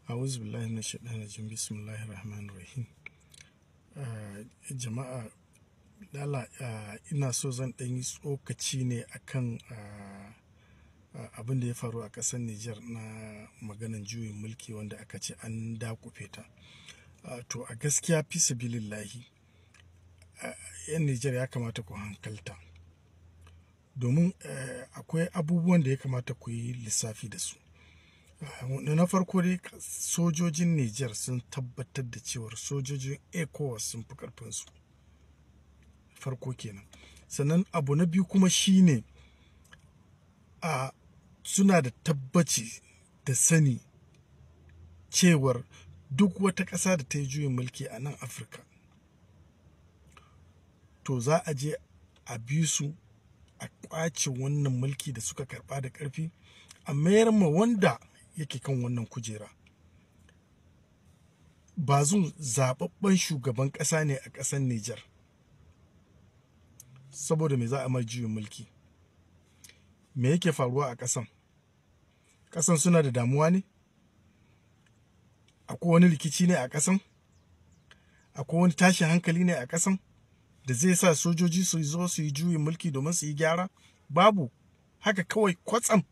A'udhu billahi minash shaitanir rajim. Bismillahir rahmanir rahim. Jama'a lala ina so zan ɗan yi tsokaci ne akan abin da ya faru a ƙasar Nijar na maganan juyin mulki wanda aka ce an dakufe ta. To a gaskiya fi sabilillahi 'yan Nijar ya kamata ku hankalta. Domin akwai abubuwan da ya kamata ku yi lissafi da su. Na farko dai sojojin Nijar sun tabbatar da cewar sojojin ECOWAS sun fi ƙarfinsu. Farko kenan. Sannan abu na biyu kuma shine a suna da tabbaci da sani cewar duk wata ƙasa da ta yi juyin mulki a nan Afirka to za a je a bi su a ƙwace wannan mulki da suka karɓa da ƙarfi a mayar ma wanda yake kan wannan kujera. Bazum zaɓaɓɓen shugaban ƙasa ne a ƙasar Nijar. Saboda me za a mai juyin mulki? Me yake faruwa a ƙasan? Ƙasan suna da damuwa ne? Akwai wani rikici ne a ƙasan? Akwai wani tashin hankali ne a ƙasan da zai sa sojoji su zo su yi juyin mulki domin su yi gyara? Babu. Haka kawai kwatsam.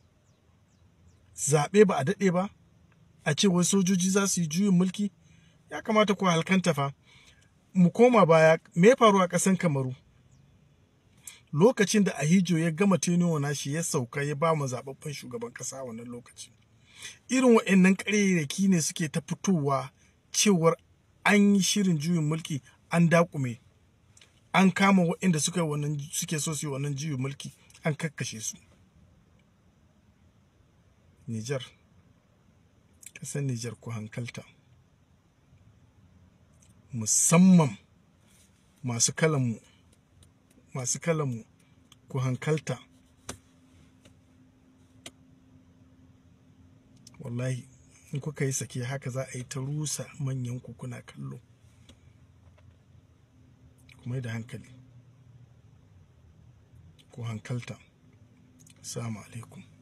Zaɓe ba a daɗe ba, a ce wai sojoji za su yi juyin mulki? Ya kamata ku halkanta fa. Mu koma baya, me ya faru a ƙasan Kamaru? Lokacin da Ahijo ya gama tenuwa nashi ya sauka ya ba mu zaɓaɓɓen shugaban ƙasa a wannan lokaci. Irin waɗannan ƙarairaki ne suke ta fitowa cewar an yi shirin juyin mulki an daƙume. An kama waɗanda suka yi wannan suke so su yi wannan juyin mulki an kakkashe su. Nijar, ƙasar Nijar ku hankalta. Musamman masu kalanmu, masu kalanmu ku hankalta. Wallahi in kuka yi sake haka za a yi ta rusa manyan ku kuna kallo. Ku mai da hankali. Ku hankalta. Assalamu alaikum.